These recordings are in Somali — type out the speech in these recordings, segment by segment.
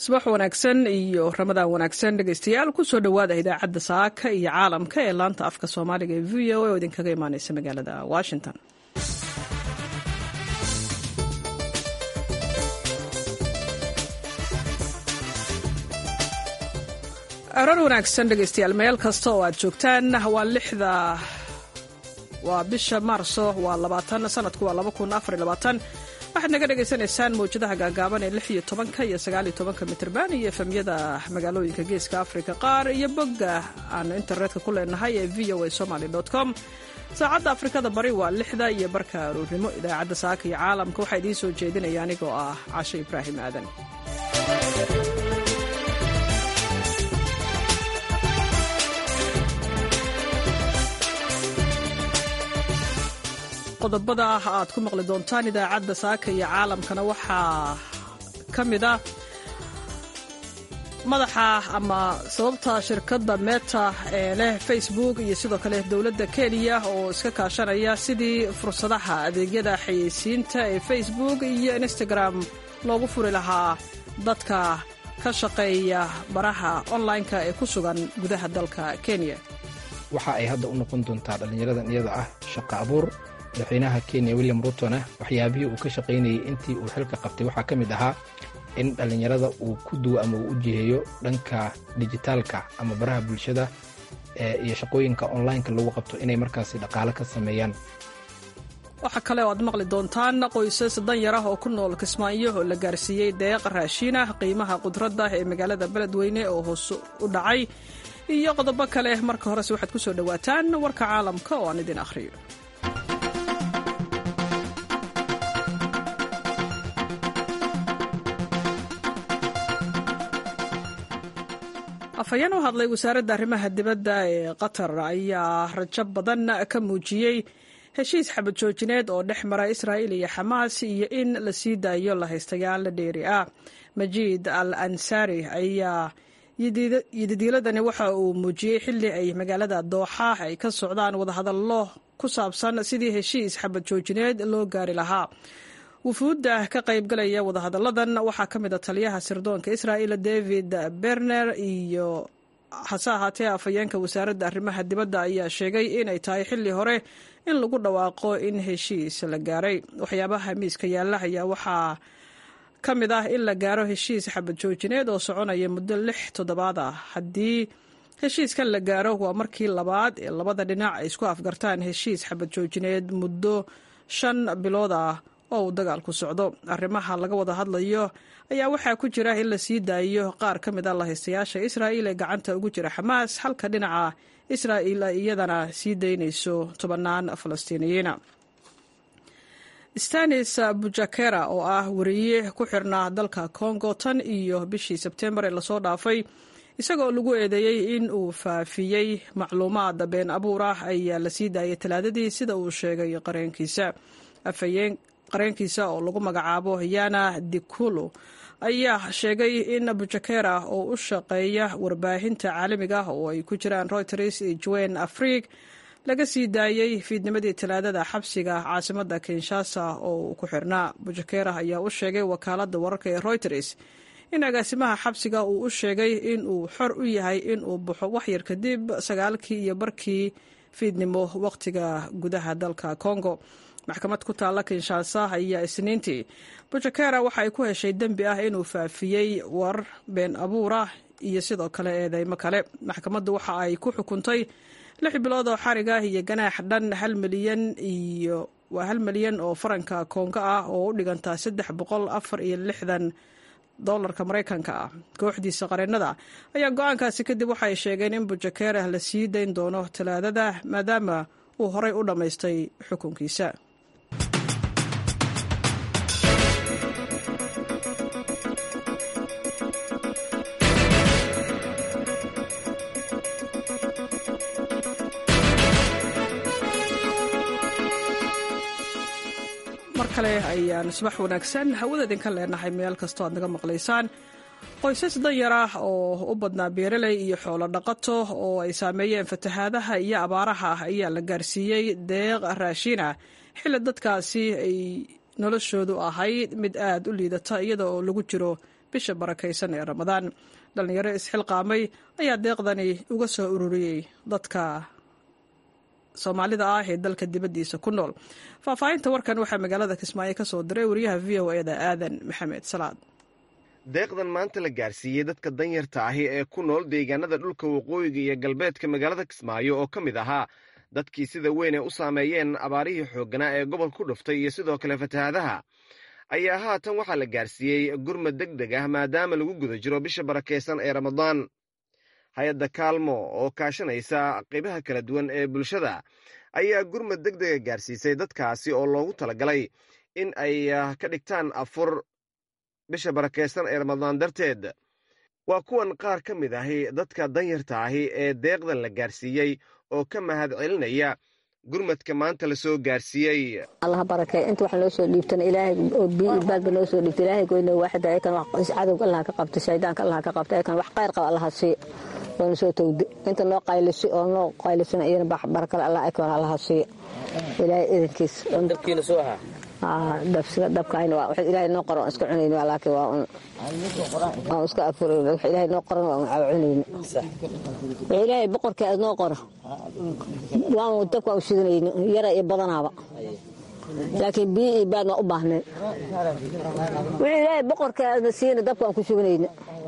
subax wanaagsan iyo ramadaan wanaagsan dhegeystayaal kusoo dhowaada idaacadda saaka iyo caalamka ee laanta afka soomaaliga ee v o a oo idinkaga imaaneysa magaalada washington aroor wanaagsan dhegeystayaal meel kasta oo aad joogtaan waa lixda waa bisha maarso waa labaatan sanadku waa laba kun afar iyo labaatan waxaad naga dhagaysanaysaan mawjadaha gaagaaban ee lix iyo tobanka iyo sagaal iyo tobanka mitrban iyo efemyada magaalooyinka geeska africa qaar iyo bogga aan internetka ku leenahay ee v o a somaly com saacadda afrikada bari waa lixda iyo barka aroornimo idaacadda saaka iyo caalamka waxaa idiin soo jeedinaya anigoo ah cashe ibraahim aadan qodobada aad ku maqli doontaan idaacadda saaka iyo caalamkana waxaa ka mid ah madaxa ama sababta shirkadda meta ee leh facebook iyo sidoo kale dowladda kenya oo iska kaashanaya sidii fursadaha adeegyada xayeysiinta ee facebook iyo instagram loogu furi lahaa dadka ka shaqeeya baraha online-ka ee ku sugan gudaha dalka kenya waxa ay hadda u noqon doontaa dhallinyaradan iyada ah shaqo abuur madaxweynaha kenya william rutona waxyaabihii uu ka shaqaynayay intii uu xilka qabtay waxaa ka mid ahaa in dhallinyarada uu ku duwo ama uu u jiheeyo dhanka dijitaalka ama baraha bulshada iyo shaqooyinka onlineka lagu qabto inay markaasi dhaqaale ka sameeyaan waxaa kale oo aad maqli doontaan qoysas danyar ah oo ku nool kismaayo oo la gaarsiiyey deeq raashiinah qiimaha qudradda ee magaalada beledweyne oo hoos u dhacay iyo qodobo kale marka horese waxaad ku soo dhowaataan warka caalamka oo aan idin akhriyo afhayeen u hadlay wasaaradda arrimaha dibadda ee qatar ayaa rajo badan ka muujiyey heshiis xabad joojineed oo dhex mara israa'il iyo xamaas iyo in la sii daayo lahaystayaal dheeri ah majiid al ansari ayaa yididiiladani waxa uu muujiyey xilli ay magaalada dooxa ay ka socdaan wadahadallo ku saabsan sidii heshiis xabad joojineed loo gaari lahaa wufuudda ka qaybgalaya wadahadalladan waxaa ka mid a taliyaha sirdoonka israa'il david berner iyo hase ahaatee afhayeenka wasaaradda arrimaha dibadda ayaa sheegay inay tahay xilli hore in lagu dhawaaqo in heshiis la gaaray waxyaabaha miiska yaalla ayaa waxaa ka mid ah in la gaaro heshiis xabad joojineed oo soconaya muddo lix toddobaad ah haddii heshiiskan la gaaro waa markii labaad ee labada dhinac ay isku afgartaan heshiis xabad joojineed muddo shan bilood ah oo uu dagaalku socdo arrimaha laga wada hadlayo ayaa waxaa ku jira in la sii daayo qaar ka mid a lahaystayaasha israa'il ee gacanta ugu jira xamaas halka dhinaca israa'il ay iyadana sii daynayso tobannaan falastiiniyiina stanis bujakera oo ah wariye ku xirnaa dalka congo tan iyo bishii sebtembar ee lasoo dhaafay isagoo lagu eedeeyey in uu faafiyey macluumaad been abuur ah ayaa la sii daayay talaadadii sida uu sheegay qareenkiisa afhayeen qareenkiisa oo lagu magacaabo yana dikulu ayaa sheegay in bujakera oo u shaqeeya warbaahinta caalamiga oo ay ku jiraan reuters iyo jwen afrig laga sii daayey fiidnimadii talaadada xabsiga caasimadda kinshasa oo uu ku xirnaa bujakera ayaa u sheegay wakaaladda wararka ee reuters in agaasimaha xabsiga uu u sheegay in uu xor u yahay in uu baxo waxyar kadib sagaalkii iyo barkii fiidnimo wakhtiga gudaha dalka congo maxkamad ku taalla kinshasa ayaa isniintii bujakera waxa ay ku heshay dembi ah inuu faafiyey war been abuura iyo sidoo kale eedeymo kale maxkamaddu waxa ay ku xukuntay lix bilood oo xarig ah iyo ganaax dhan hal milyan iyo waa hal milyan oo faranka koonga ah oo u dhiganta saddex boqol afar iyo lixdan dolarka maraykanka ah kooxdiisa qareennada ayaa go-aankaasi kadib waxay sheegeen in bujakera la sii dayn doono talaadada maadaama uu horay u dhammaystay xukunkiisa mar kale ayaan subax wanaagsan hawada idinka leenahay meel kastoo aad naga maqlaysaan qoysas danyar ah oo u badnaa beeraley iyo xoolo dhaqato oo ay saameeyeen fatahaadaha iyo abaaraha ah ayaa la gaarsiiyey deeq raashin ah xilli dadkaasi ay noloshoodu ahayd mid aad u liidata iyada oo lagu jiro bisha barakaysan ee ramadaan dhallinyaro isxilqaamay ayaa deeqdani uga soo ururiyey dadka soomaalida ah ee dalka dibaddiisa ku nool faahfaahinta warkan waxaa magaalada kismaayo ka soo diray wariyaha v o eda aadan maxamed salaad deeqdan maanta la gaarsiiyey dadka danyarta ahi ee ku nool deegaanada dhulka waqooyiga iyo galbeedka magaalada kismaayo oo ka mid ahaa dadkii sida weyn ay u saameeyeen abaarihii xoogganaa ee gobol ku dhuftay iyo sidoo kale fatahaadaha ayaa haatan waxaa la gaarsiiyey gurmad deg deg ah maadaama lagu guda jiro bisha barakaysan ee ramadaan hay-adda kaalmo oo kaashanaysa qaybaha kala duwan ee bulshada ayaa gurmad deg dega gaarsiisay dadkaasi oo loogu talagalay in ay ka dhigtaan afur bisha barakaysan ee ramadaan darteed waa kuwan qaar ka mid ahi dadka danyarta ahi ee deeqdan la gaarsiiyey oo ka mahad celinaya gurmadka maanta la soo gaarsiiyey allah barakee inta wax noo soo dhiibtana ilaahay oo biyo baadba noo soo dhiibta ilaahay goyna waaxida ayakan wax cadowga allah ka qabta shaydaanka allah ka qabta ayakan wax khayr qaba allah sii oo soo tawdi inta noo qaylisi oo noo qaylisana iyana barakale allah ayakan allah sii ilaahay idinkiis dabkiina soo ahaa dabkaayna waa wax ilaahay noo qoran iska cunayno laakiin waa un aan iska afurayno wax ilaahay noo qoran waa un cunayno wax ilaahay boqorkii aad noo qora waan dabka u shidanayno yara iyo badanaaba laakiin biyo iyo baad waa u baahnay wix ilaahay boqorkii aadna siina dabka aan ku shubanayno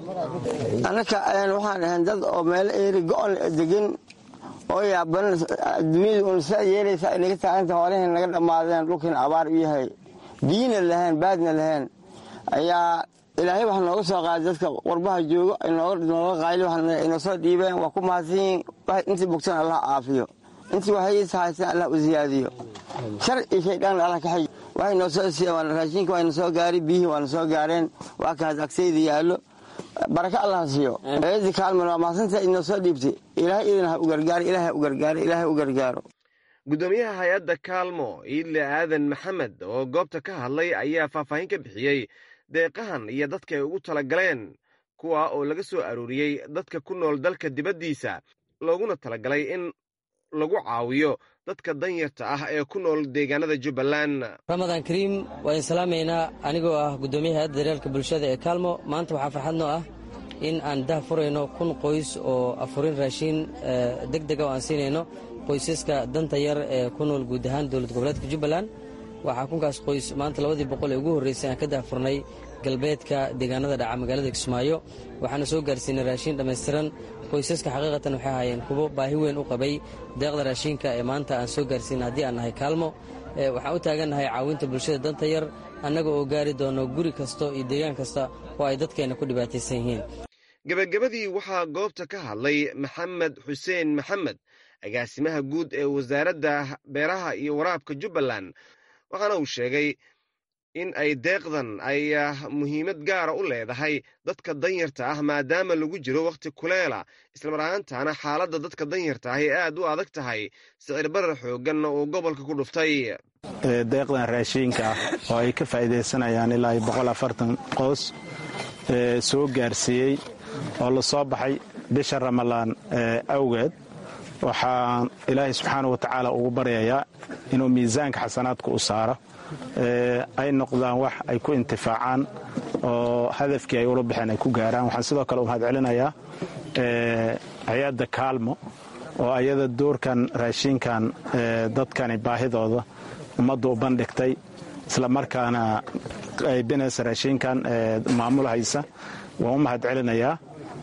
annaka waxaan ahayn dad oo meelo eeri go-on degan oo yaaban adduunyada un saa yeelaysa ay naga taaganta hoolaheen naga dhammaadeen dhulkiina abaar u yahay biyina lahayn baadna lahayn ayaa ilaahay wax nooga soo qaaday dadka qurbaha joogo nooga qayli inoo soo dhiibeen waa ku mahadsanyiin intii bogsan allah caafiyo intii waxaysa haysan allah u ziyaadiyo shar iyo shaydaan allah ka xij waxay noo soo siiyeen raashinka waa na soo gaaray biyihii waa na soo gaareen waa kaas agsayda yaallo baraka allah siiyo eedi kaalman waa mahadsantaa idinoo soo dhiibtay ilaahay idin ha u gargaaro ilaahay ha u gargaaro ilaahay u gargaaro guddoomiyaha hay-adda kaalmo iidle aadan maxamed oo goobta ka hadlay ayaa faahfaahin ka bixiyey deeqahan iyo dadka ay ugu talagaleen kuwa oo laga soo arooriyey dadka ku nool dalka dibaddiisa looguna talagalay in lagu caawiyo dadka danyarta ah ee ku nool deegaanada jubbaland ramadaan kariim waa idin salaamaynaa anigoo ah guddoomiyaha hay-adda daryeelka bulshada ee kaalmo maanta waxaa farxad noo ah in aan dah furayno kun qoys oo afurin raashiin deg dega oo aan siinayno qoysaska danta yar ee ku nool guud ahaan dowlad goboleedka jubbaland waxaa kunkaas qoys maanta labadii boqol ee ugu horreysay aan ka dahfurnay galbeedka deegaanada dhaca magaalada kismaayo waxaana soo gaarsiinay raashiin dhammaystiran qoysaska xaqiiqatan waxay ahaayeen kuwo baahi weyn u qabay deeqda raashiinka ee maanta aan soo gaarsiina haddii aan nahay kaalmo waxaan u taagannahay caawinta bulshada danta yar annaga oo gaari doono guri kasta iyo deegaan kasta oo ay dadkeenna ku dhibaataysan yihiin gebagabadii waxaa goobta ka hadlay maxamed xuseen maxamed agaasimaha guud ee wasaaradda beeraha iyo waraabka jubbaland waxaana uu sheegay in ay deeqdan ay muhiimad gaara u leedahay dadka danyarta ah maadaama lagu jiro wakhti kuleela islamar ahaantaana xaaladda dadka danyarta ah ay aad u adag tahay sicir barar xoogganna uu gobolka ku dhuftay deeqdan raashiinka ah oo ay ka faa'iidaysanayaan ilaa boqol afartan qoys soo gaarsiiyey oo la soo baxay bisha ramalaan awgeed waxaan ilaahay subxaana wa tacaala ugu baryayaa inuu miisaanka xasanaadka u saaro ay noqdaan wax ay ku intifaacaan oo hadafkii ay ula baxeen ay ku gaaraan waxaan sidoo kale u mahad celinayaa hay-adda kaalmo oo ayada doorkan raashiinkan dadkani baahidooda ummadda u bandhigtay isla markaana qaybinaysa raashiinkan maamul haysa waan u mahad celinayaa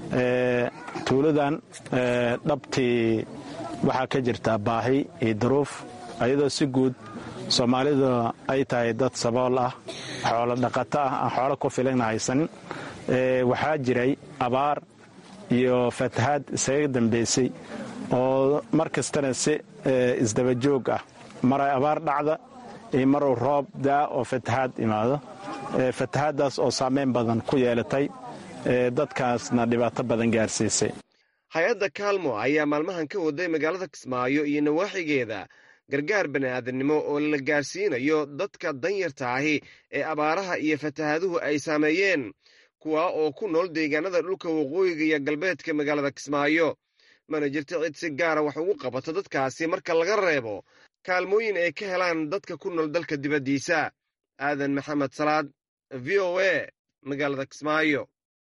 tuuladan dhabtii waxaa ka jirtaa baahi iyo duruuf ayadoo si guud soomaalida ay tahay dad sabool ah xoolo dhaqato ah aan xoolo ku filana haysanin waxaa jiray abaar iyo fatahaad isaga dambaysay oo mar kastana si isdabajoog ah maray abaar dhacda iyo maruu roob daa oo fatahaad imaado fatahaaddaas oo saameyn badan ku yeelatay dadkaasna dhibaato badan gaarsiisay hay-adda kaalmo ayaa maalmahan ka waday magaalada kismaayo iyo nawaaxigeeda gargaar bani'aadannimo oo la gaarsiinayo dadka danyarta ahi ee abaaraha iyo fatahaaduhu ay saameeyeen kuwa oo ku nool deegaanada dhulka waqooyiga iyo galbeedka magaalada kismaayo mana jirto cid si gaara wax ugu qabato dadkaasi marka laga reebo kaalmooyin ay ka helaan dadka ku nool dalka dibaddiisa aadan maxamed salaad v o a magaalada kismaayo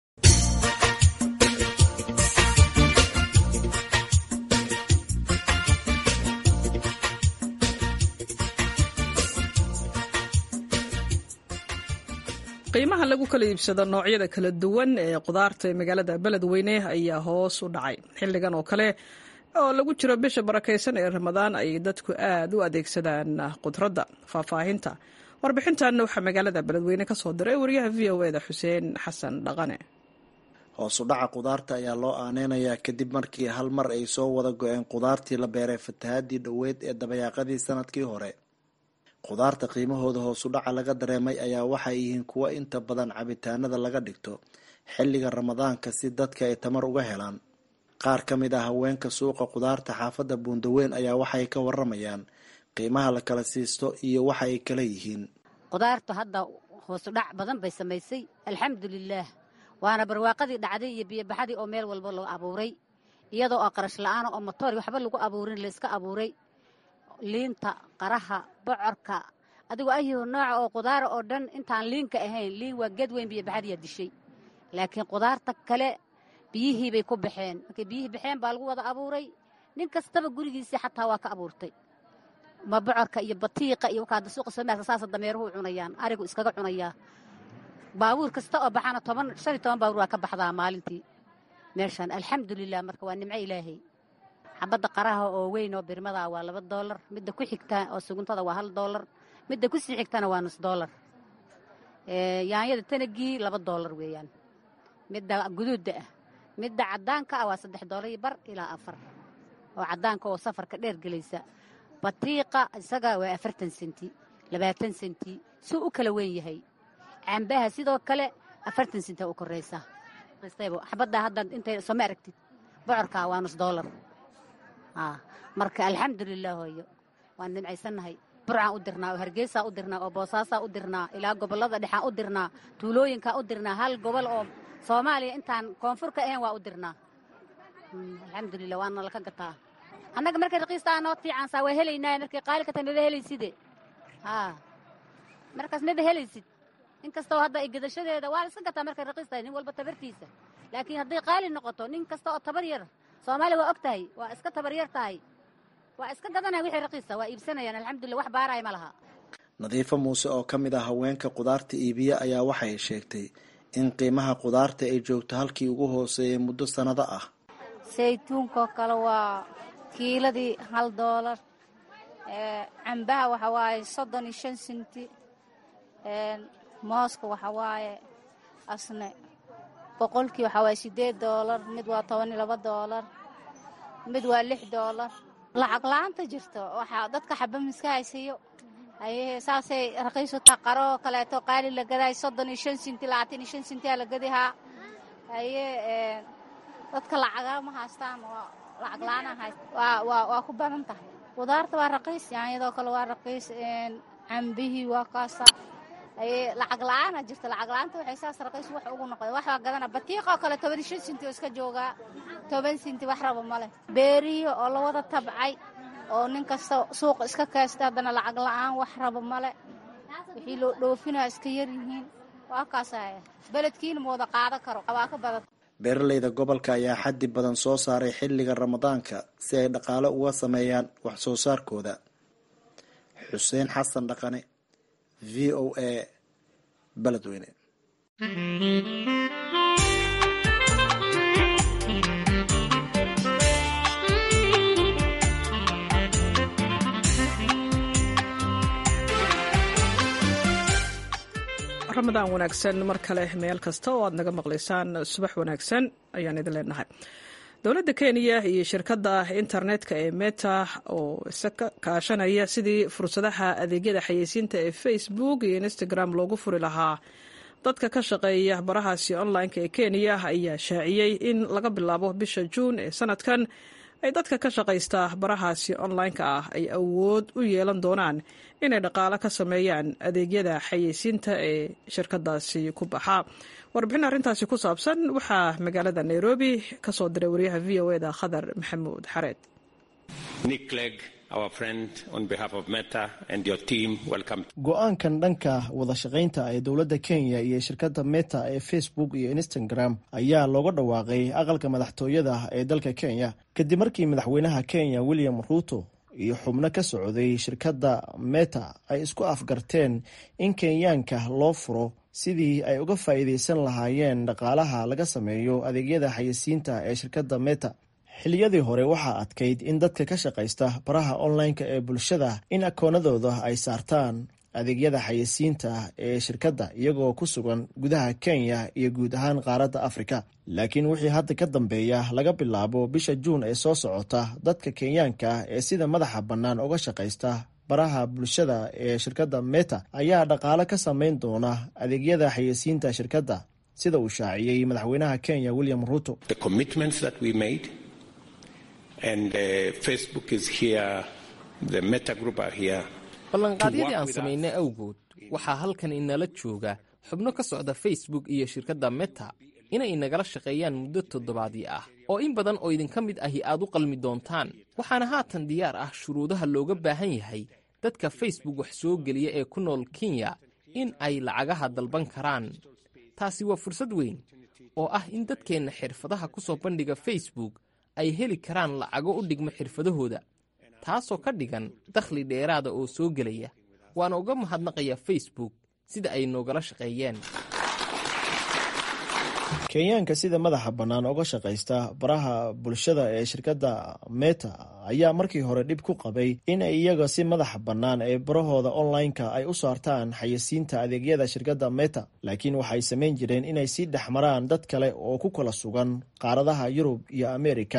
qiimaha lagu kala iibsado noocyada kala duwan ee qudaarta ee magaalada beledweyne ayaa hoos u dhacay xilligan oo kale oo lagu jiro bisha barakaysan ee ramadaan ay dadku aad u adeegsadaan qudradda faahfaahinta warbixintanna waxaa magaalada beledweyne ka soo diray wariyaha v o eda xuseen xasan dhaqane hoos u dhaca qudaarta ayaa loo aaneynayaa kadib markii hal mar ay soo wada go-een qudaartii la beeray fatahaadii dhoweyd ee dabayaaqadii sanadkii hore qudaarta qiimahooda hoosu dhaca laga dareemay ayaa waxay yihiin kuwo inta badan cabitaanada laga dhigto xilliga ramadaanka si dadka ay tamar uga helaan qaar ka mid ah haweenka suuqa qudaarta xaafadda buundaweyn ayaa waxay ka waramayaan qiimaha la kala siisto iyo waxa ay kala yihiin qudaartu hadda hoosu dhac badan bay samaysay alxamdulilaah waana barwaaqadii dhacday iyo biyobaxadii oo meel walba loo abuuray iyadoo oo qarash la-aana oo motoor waxba lagu abuurin layska abuuray liinta qaraha bocorka adigoo ayuhu nooca oo qudaara oo dhan intaan liinka ahayn liin waa geed weyn biyobaxadiyaa dishay laakiin qudaarta kale biyihii bay ku baxeen markay biyihii baxeen baa lagu wada abuuray nin kastaba gurigiisii xataa waa ka abuurtay ma bocorka iyo batiiqa iyo wakaada suuqa soomaalka saasa dameeruhu cunayaan arigu iskaga cunayaa baabuur kasta oo baxana toban shan iyo toban baabuur waa ka baxdaa maalintii meeshan alxamdulilah marka waa nimco ilaahay xabadda qaraha oo weyn oo birmada waa laba doolar midda ku xigta oo suguntada waa hal doolar midda ku sii xigtana waa nus doolar yaanyada tanagii laba doolar weeyaan midda guduudda ah midda caddaanka ah waa saddex doolar iyo bar ilaa afar oo caddaanka oo safarka dheer gelaysa batiiqa isaga waa afartan senti labaatan senti suu u kala weyn yahay cambaha sidoo kale afartan senti u koraysa xabadda hadda intay sooma aragtid bocorka waa nus doolar marka alxamdulilah hooyo waan nimcaysannahay burcaan u dirnaa oo hargeysaa u dirnaa oo boosaasaa u dirnaa ilaa gobollada dhexaan u dirnaa tuulooyinkaan u dirnaa hal gobol oo soomaaliya intaan koonfur ka ahayn waa u dirnaa alxamdulilah waana laka gataa annaga markay raqiistaa noo fiicansaa waa helaynaa markay qaali ka tahay maba helayside markaas maba helaysid inkastoo hadda gadashadeeda waa la iska gataa markay raqiis tahay nin walba tabartiisa laakiin hadday qaali noqoto nin kasta oo tabar yar soomaaliya waa og tahay waa iska tabaryar tahay waa iska gadanaya wixii raqiisa waa iibsanayaan alxamdulillah wax baaraya ma laha nadiifo muuse oo ka mid ah haweenka qudaarta iibiya ayaa waxay sheegtay in qiimaha qudaarta ay joogto halkii ugu hooseeyay muddo sannado ah saytuunkoo kale waa kiiladii hal doolar cambaha waxa waaye soddon iyo shan senti mooska waxa waaye asne boqolkii waxaa waaye siddeed doolar mid waa toban iyo laba doolar mid waa lix doolar lacag la-aanta jirto waxaa dadka xaba miska haysiiyo haye saasay raqiisu taa qaroo kaleeto qaali la gadaay soddon iyo shan sinti labaatan iyo shan sintiyaa la gadihaa haye dadka lacagaa ma haystaan waa lacag la-aana hayst waa waa waa ku badan tahay qudaarta waa raqiis yaanyadoo kale waa raqiis cambihii waa kaasa haye lacag la-aana jirta lacag la-aanta waxay saas raqiis wax ugu noqda wax waa gadana batiiqoo kale toban iyo shan sinti oo iska joogaa toban sinti wax raba ma leh beerihi oo la wada tabcay oo nin kasta suuqa iska kaasta haddana lacag la-aan wax raba male wixii loo dhoofinaa iska yar yihiin waa kaasaya beledkiina ma wada qaado karo waa ka badan beeraleyda gobolka ayaa xaddi badan soo saaray xilliga ramadaanka si ay dhaqaale uga sameeyaan wax soo saarkooda xuseen xasan dhaqane v o a beledweyne ramadaan wanaagsan mar kale meel kasta oo aad naga maqlaysaan subax wanaagsan ayaan idin leenahay dowladda kenya iyo shirkadda internetka ee meta oo isa kaashanaya sidii fursadaha adeegyada xayeysiinta ee facebook iyo instagram loogu furi lahaa dadka ka shaqeeya barahaasi online-ka ee kenya ayaa shaaciyey in laga bilaabo bisha juun ee sanadkan ay dadka ka shaqaysta barahaasi online-ka ah ay awood u yeelan doonaan inay dhaqaalo ka sameeyaan adeegyada xayeysiinta ee shirkadaasi ku baxa warbixin arrintaasi ku saabsan waxaa magaalada nairobi ka soo diray wariyaha v o eda khadar maxamuud xareed nick clegg go-aankan dhanka wada shaqaynta ee dowladda kenya iyo shirkadda meta ee facebook iyo instagram ayaa looga dhawaaqay aqalka madaxtooyada ee dalka kenya kadib markii madaxweynaha kenya william ruuto iyo xubno ka socday shirkadda meta ay isku afgarteen in kenyaanka loo furo sidii ay uga faa'iidaysan lahaayeen dhaqaalaha laga sameeyo adeegyada xayeysiinta ee shirkadda meta xilliyadii hore waxaa adkayd in dadka ka shaqaysta baraha online-ka ee bulshada in akoonadooda ay saartaan adeegyada xayeysiinta ee shirkadda iyagoo ku sugan gudaha kenya iyo guud ahaan qaaradda afrika laakiin wixii hadda ka dambeeya laga bilaabo bisha juun ee soo socota dadka kenyaanka ee sida madaxa bannaan uga shaqaysta baraha bulshada ee shirkadda meta ayaa dhaqaale ka samayn doona adeegyada xayeysiinta shirkadda sida uu shaaciyey madaxweynaha kenya william ruuto ballanqaadyadii aan samaynay awgood waxaa halkan inala jooga xubno ka socda facebook iyo shirkadda meta inay inagala shaqeeyaan muddo toddobaadii ah oo in badan oo idinka mid ahi aad u qalmi doontaan waxaana haatan diyaar ah shuruudaha looga baahan yahay dadka facebook wax soo geliya ee ku nool kenya in ay lacagaha dalban karaan taasi waa fursad weyn oo ah in dadkeenna xirfadaha ku soo bandhiga facebook ay heli karaan lacago u dhigma xirfadahooda taasoo ka dhigan dakhli dheeraada oo soo gelaya waana uga mahadnaqayaa facebook sida ay noogala shaqeeyeen kenyaanka sida madaxa bannaan uga shaqaysta baraha bulshada ee shirkadda meta ayaa markii hore dhib ku qabay in ay iyaga si madaxa bannaan ee barahooda online-ka ay u saartaan xayeysiinta adeegyada shirkadda meta laakiin waxay samayn jireen inay sii dhex maraan dad kale oo ku kala sugan qaaradaha yurub iyo amerika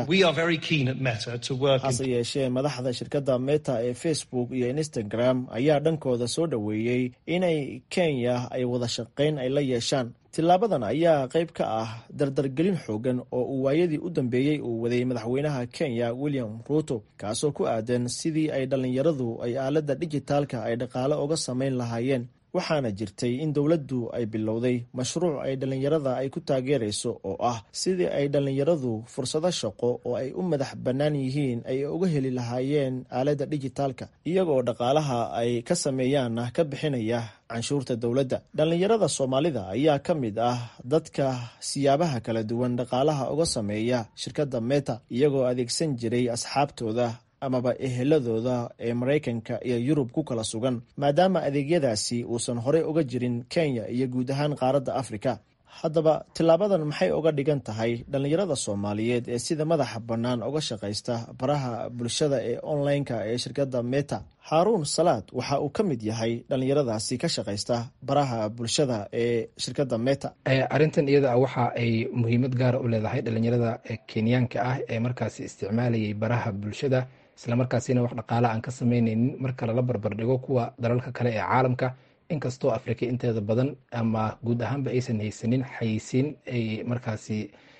hase yeeshee madaxda shirkadda meta ee facebook iyo instagram ayaa dhankooda soo dhoweeyey inay kenya ay wada shaqayn ay la yeeshaan tilaabadan ayaa qayb ka ah dardargelin xoogan oo uu waayadii u dambeeyey uu waday madaxweynaha kenya william ruuto kaasoo ku aadan sidii ay dhallinyaradu ay aaladda dijitaalka ay dhaqaale uga samayn lahaayeen waxaana jirtay in dowladdu ay bilowday mashruuc ay dhallinyarada ay ku taageerayso oo ah sidii ay dhallinyaradu fursado shaqo oo ay u madax bannaan yihiin ay uga heli lahaayeen aaladda dijitaalka iyagoo dhaqaalaha ay ka sameeyaanna ka bixinaya canshuurta dowladda dhallinyarada soomaalida ayaa ka mid ah dadka siyaabaha kala duwan dhaqaalaha uga sameeya shirkadda meta iyagoo adeegsan jiray asxaabtooda amaba eheladooda ee maraykanka iyo yurub ku kala sugan maadaama adeegyadaasi uusan horey uga jirin kenya iyo guud ahaan qaaradda afrika haddaba tilaabadan maxay uga dhigan tahay dhallinyarada soomaaliyeed ee sida madaxa bannaan uga shaqaysta baraha bulshada ee online-ka ee shirkadda meta haaruun salaad waxa uu ka mid yahay dhallinyaradaasi ka shaqaysta baraha bulshada ee shirkadda meta arrintan iyada ah waxa ay muhiimad gaara u leedahay dhallinyarada kenyaanka ah ee markaasi isticmaalayay baraha bulshada islamarkaasina wax dhaqaala aan ka sameyneynin marka lala barbardhigo kuwa dalalka kale ee caalamka inkastoo afrika inteeda badan ama guud ahaanba aysan haysanin xayeysiin ay markaasi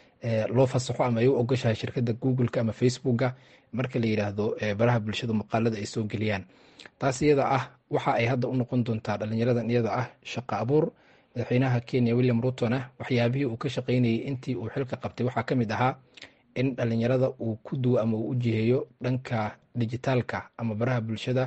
loo fasaxo ama ay u ogoshahay shirkadda googleka ama facebooka marka la yidhaahdo baraha bulshada muuqaalada ay soo geliyaan taas iyada ah waxa ay hadda u noqon doontaa dhalinyaradan iyada ah shaqo abuur madaxweynaha kenya william rutona waxyaabihii uu ka shaqeynayay intii uu xilka qabtay waxaa ka mid ahaa in dhalinyarada uu ku duwo ama uu u jiheeyo dhanka dijitaalka ama baraha bulshada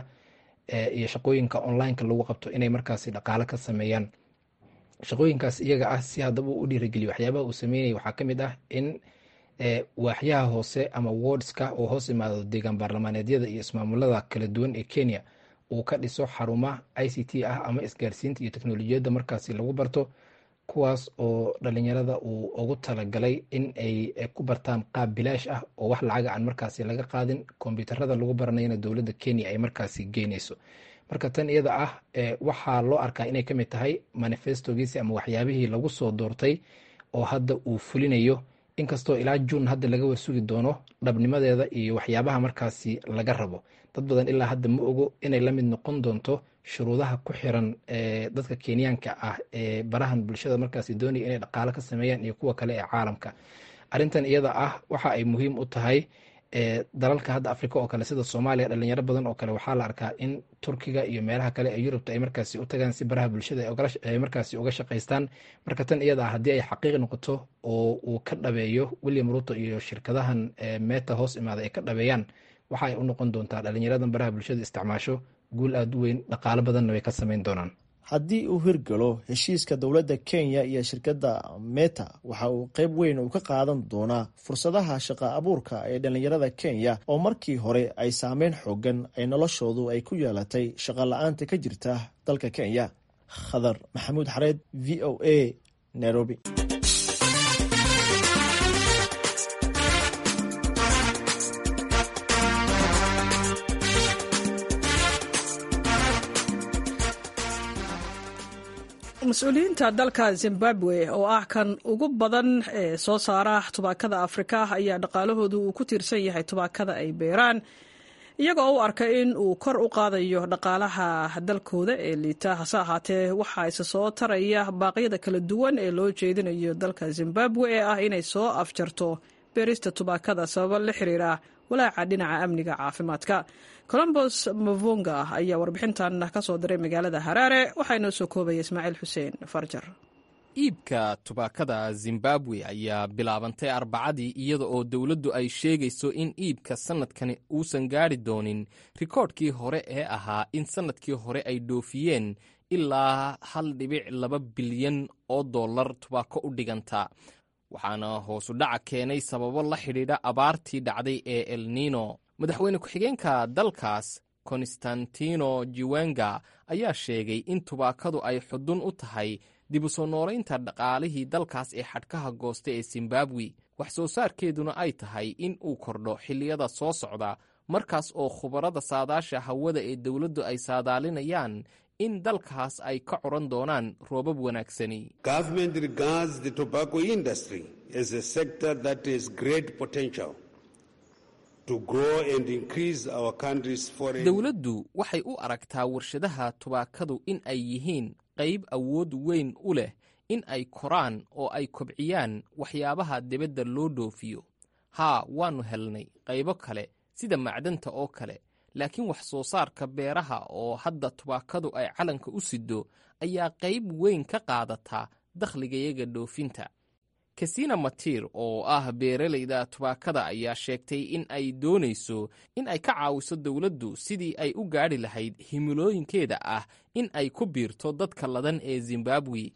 iyo shaqooyinka onlineka lagu qabto inay markaasi dhaqaale ka sameeyaan shaqooyinkaas iyaga ah si haddaba uu u dhiirigeliyo waxyaabaha uu sameynaya waxaa ka mid ah in waaxyaha hoose ama wordska oo hoos imaado deegaan baarlamaaneedyada iyo ismaamulada kala duwan ee kenya uu ka dhiso xaruma i c t ah ama isgaarsiinta iyo teknolojiyadda markaasi lagu barto kuwaas oo dhalinyarada uu ugu talagalay in ay ku bartaan qaab bilaash ah oo wax lacaga aan markaasi laga qaadin kombyuutarada lagu baranayana dowladda kenya ay markaasi geynayso marka tan iyada ah waxaa loo arkaa inay ka mid tahay manifestogiisi ama waxyaabihii lagu soo doortay oo hadda uu fulinayo inkastoo ilaa juun hadda laga warsugi doono dhabnimadeeda iyo waxyaabaha markaasi laga rabo dad badan ilaa hadda ma ogo inay la mid noqon doonto shuruudaha ku xiran ee dadka kenyaanka ah ee barahan bulshada markaasi doonaya inay dhaqaalo ka sameeyaan iyo kuwa kale ee caalamka arrintan iyada ah waxa ay muhiim u tahay dalalka hadda africa oo kale sida soomaaliya dhalinyaro badan oo kale waxaa la arkaa in turkiga iyo meelaha kale ee yurubta ay markaasi u tagaan si baraha bulshada ay markaasi uga shaqaystaan marka tan iyada ah haddii ay xaqiiq noqoto oo uu ka dhabeeyo william ruto iyo shirkadahan meta hoos imaada ay ka dhabeeyaan waxa ay u noqon doontaa dhalinyaradan baraha bulshada isticmaasho guul aada u weyn dhaqaalo badanna way ka samayn doonaan haddii uu hirgalo heshiiska dowladda kenya iyo shirkadda meta waxa uu qayb weyn uu ka qaadan doonaa fursadaha shaqa abuurka ee dhallinyarada kenya oo markii hore ay saameyn xoogan ay noloshoodu ay ku yeelatay shaqa la-aanta ka jirta dalka kenya khadar maxamuud xareed v o a nairobi mas-uuliyiinta dalka zimbabwe oo ah kan ugu badan ee soo saara tubaakada afrika ayaa dhaqaalahoodu uu ku tiirsan yahay tubaakada ay beeraan iyagoo u arka in uu kor u qaadayo dhaqaalaha dalkooda ee liita hase ahaatee waxaa isa soo taraya baaqyada kala duwan ee loo jeedinayo dalka zimbabwe ee ah inay soo afjarto beerista tubaakada sababo la xiriira walaaca dhinaca amniga caafimaadka colombos mavunga ayaa warbixintan ka soo diray magaalada haraare waxaa inoo soo koobaya ismaaciil xuseen farjar iibka tubaakada zimbabwe ayaa bilaabantay arbacadii iyada oo dowladdu ay sheegayso in iibka sannadkani uusan gaadhi doonin rikoodhkii hore ee ahaa in sannadkii hore ay dhoofiyeen ilaa hal dhibic laba bilyan oo dollar tubaako u dhiganta waxaana hoosu dhaca keenay sababo la xidhiidha abaartii dhacday ee elnino madaxweyne ku-xigeenka dalkaas konstantino jiwenga ayaa sheegay in tubaakadu ay xudun u tahay dib u soo noolaynta dhaqaalihii dalkaas ee xadhkaha goosta ee zimbabwe wax soo saarkeeduna ay tahay in uu kordho xilliyada soo socda markaas oo khubarada saadaasha hawada ee dowladdu ay saadaalinayaan in dalkaas ay ka coran doonaan roobab wanaagsani dowladdu waxay u aragtaa warshadaha tubaakadu in ay yihiin qayb awood weyn u leh in ay koraan oo ay kobciyaan waxyaabaha dibadda loo dhoofiyo haa waannu helnay qaybo kale sida macdanta oo kale laakiin wax soo saarka beeraha oo hadda tubaakadu ay calanka u siddo ayaa qayb weyn ka qaadataa dakhligayaga dhoofinta kasina matir oo ah beeralayda tubaakada ayaa sheegtay in ay doonayso in ay ka caawiso dowladdu sidii ay u gaadhi lahayd himilooyinkeeda ah in ay ku biirto dadka ladan ee zimbabwe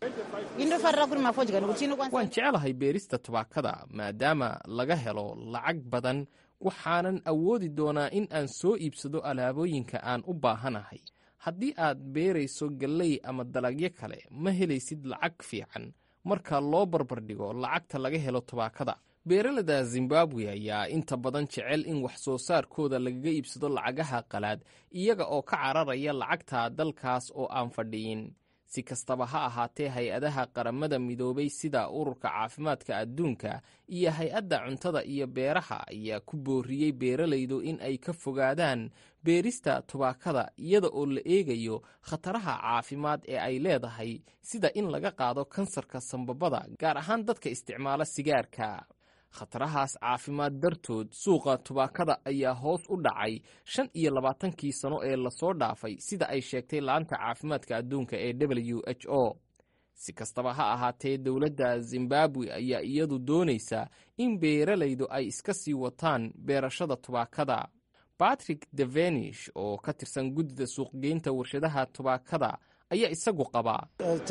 waan jecelahay beerista tubaakada maadaama laga helo lacag badan waxaanan awoodi doonaa in aan soo iibsado alaabooyinka aan u baahanahay haddii aad beerayso galley ama dalagyo kale ma helaysid lacag fiican marka loo barbardhigo lacagta laga helo tubaakada beeralada zimbabwe ayaa inta badan jecel in wax soo saarkooda lagaga iibsado lacagaha qalaad iyaga oo ka cararaya lacagta dalkaas oo aan fadhiyin si kastaba ha ahaatee hay-adaha qaramada midoobay sida ururka caafimaadka adduunka iyo hay-adda cuntada iyo beeraha ayaa ku booriyey beeralaydu in ay ka fogaadaan beerista tubaakada iyada oo la eegayo khataraha caafimaad ee ay leedahay sida in laga qaado kansarka sambabada gaar ahaan dadka isticmaala sigaarka khatarahaas caafimaad dartood suuqa tubaakada ayaa hoos u dhacay shan iyo labaatankii sano ee lasoo dhaafay sida ay sheegtay laanta caafimaadka adduunka ee w h o si kastaba ha ahaatee dowladda zimbabwe ayaa iyadu doonaysa in beeralaydu ay iska sii wataan beerashada tubaakada batrick devenish oo ka tirsan guddida suuqgeynta warshadaha tubaakada ayaa isagu qabaa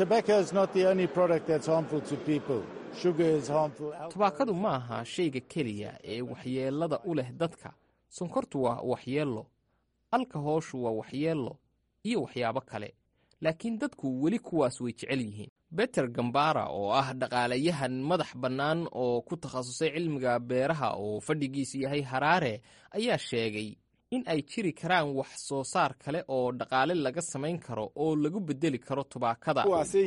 tubaakadu ma aha shayga keliya ee waxyeelada u leh dadka sonkortu waa waxyeello alkahooshu waa waxyeello iyo waxyaabo kale laakiin dadku weli kuwaas way jecel yihiin beter gambara oo ah dhaqaalayahan madax bannaan oo ku takhasusay cilmiga beeraha oo fadhigiisu yahay haraare ayaa sheegay in ay jiri karaan wax soo saar kale oo dhaqaale laga samayn karo oo lagu bedeli karo tubaakada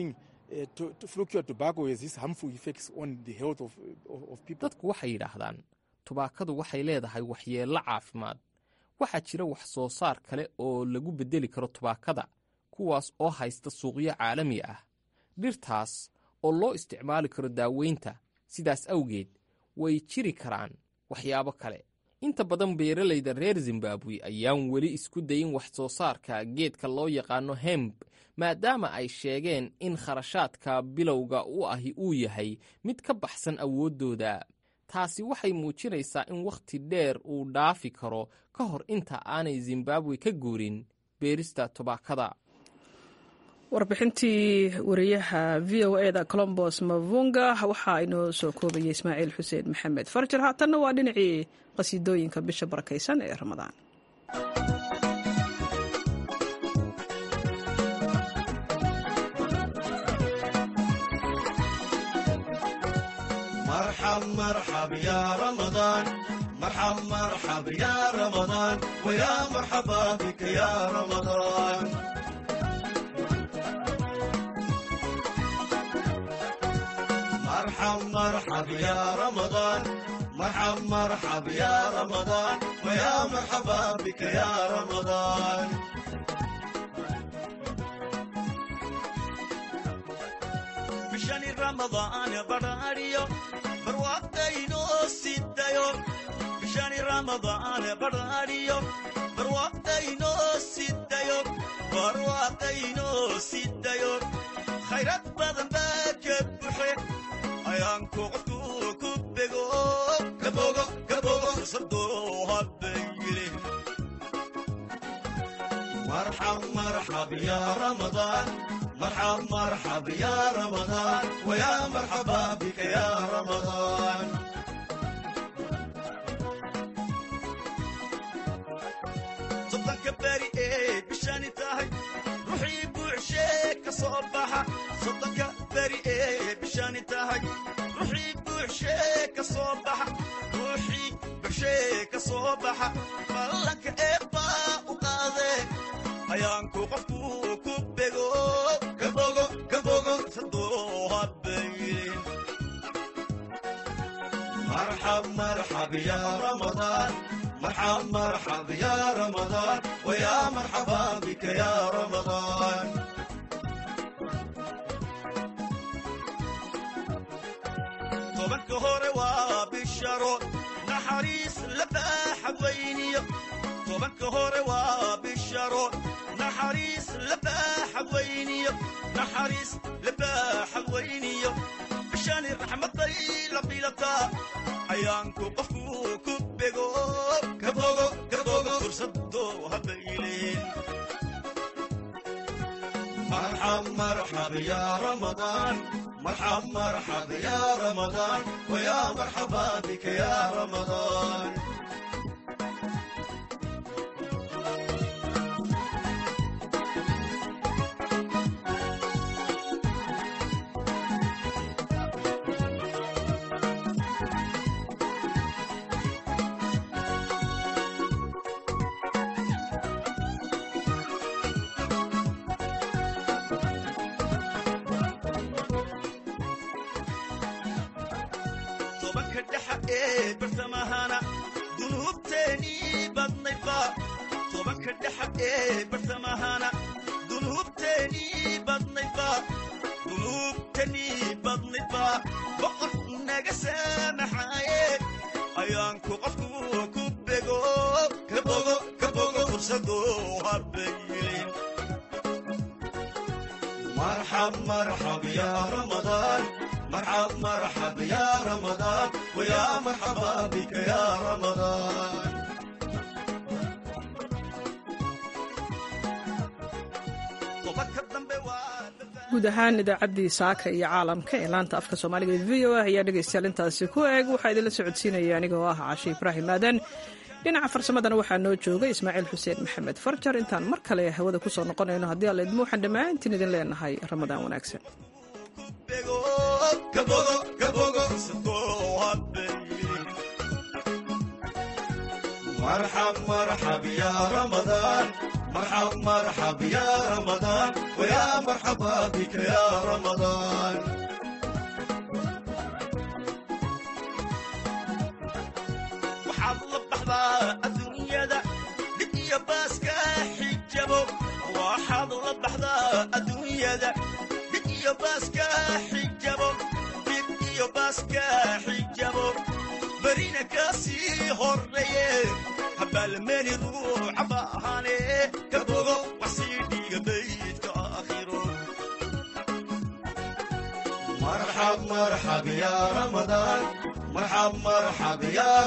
dadku waxay yidhaahdaan tubaakadu waxay leedahay waxyeello caafimaad waxaa jira wax soo saar kale oo lagu bedeli karo tubaakada kuwaas oo haysta suuqyo caalami ah dhirtaas oo loo isticmaali karo daaweynta sidaas awgeed way jiri karaan waxyaabo kale inta badan beeralayda reer zimbabwe ayaan weli isku dayin wax soo saarka geedka loo yaqaano hemb maadaama ay sheegeen in kharashaadka bilowga u ahi uu yahay mid ka baxsan awooddooda taasi waxay muujinaysaa in wakhti dheer uu dhaafi karo ka hor inta aanay zimbabwe ka guurin beerista tobaakada warbixintii wariyaha v o eda colombos mavunga waxaa inoo soo koobayay ismaaciil xuseen maxamed farjar haatanna waa dhinacii qasiidooyinka bisha barakaysan ee ramadaan مرحب مرحب يا رمضان مرحب مرحب يا رمضان ويا مرحبا بك يا رمضان مرحب مرحب يا رمضان مرحب مرحب يا رمضان ويا مرحبا بك يا رمضان بشان رمضان براريو barwaaqayno sidayo bishani ramadaan barariyo barwaaqayno sidayo barwaaqayno sidayo khayrad badan baa ka buxe ayaanku qofku ku bego gabogo gabogo sadoo habayile marxab marxab ya ramadaan مرحب مرحب يا رمضان ويا مرحبا بك يا رمضان صدق كباري ايه بشاني تاهي روحي بوعشيك صباحة صدق كباري ايه بشاني تاهي روحي بوعشيك صباحة روحي بوعشيك صباحة فلك ايبا وقاضي ayaanku qofku ku bego gabogo gabogo sadoo habaylin marxab marxab ya ramadaan marxab marxab ya ramadaan waya marxaba bika ya ramadaan tobanka hore waa bisharo naxariis la baaxa weyniyo tobanka hore waa bisharo naxariis labaaxa weyniyo naxariis labaaxa weyniyo bishani raxmaday la bilataa ayaanku qofku ku bego gabogo gabogo fursado habayleen marxab marxab ya ramadaan marxab marxab ya ramadaan waya marxaba bika ya ramadaan tobanka dhexa ee bartamahana dunuubteenii badnaydba tobanka dhexa ee bartamahana dunuubteenii badnaydba dunuubteenii badnaydba boqor naga saamaxaaye ayaanku qofku ku bego kabogo kabogo fursado habaylin marxab marxab ya ramadaan مرحب مرحب يا رمضان ويا مرحبا بك يا رمضان guud ahaan idaacaddii saaka iyo caalamka ee laanta afka soomaaliga ee v o a ayaa dhegaystayaal intaasi ku eeg waxaa idinla socodsiinaya anigoo ah cashe ibraahim aadan dhinaca farsamadana waxaa noo joogay ismaaciil xuseen maxamed farjar intaan mar kale hawada ku soo noqonayno haddii alla idmo waxaan dhammaantiin idin leenahay ramadaan wanaagsan مرحب مرحب يا رمضان مرحب مرحب يا رمضان ويا مرحبا بك يا رمضان waxaad la baxdaa adduunyada dhib iyo baaska xijabo waxaad la baxdaa adduunyada dhib iyo baaska xijabo dhib iyo baaska xijabo barina kasii horeeye habaalmeeni ruuca baahane kabogo waxsii dhiiga baydka aakhiro marxab marxab ya ramadaan مرحب مرحب يا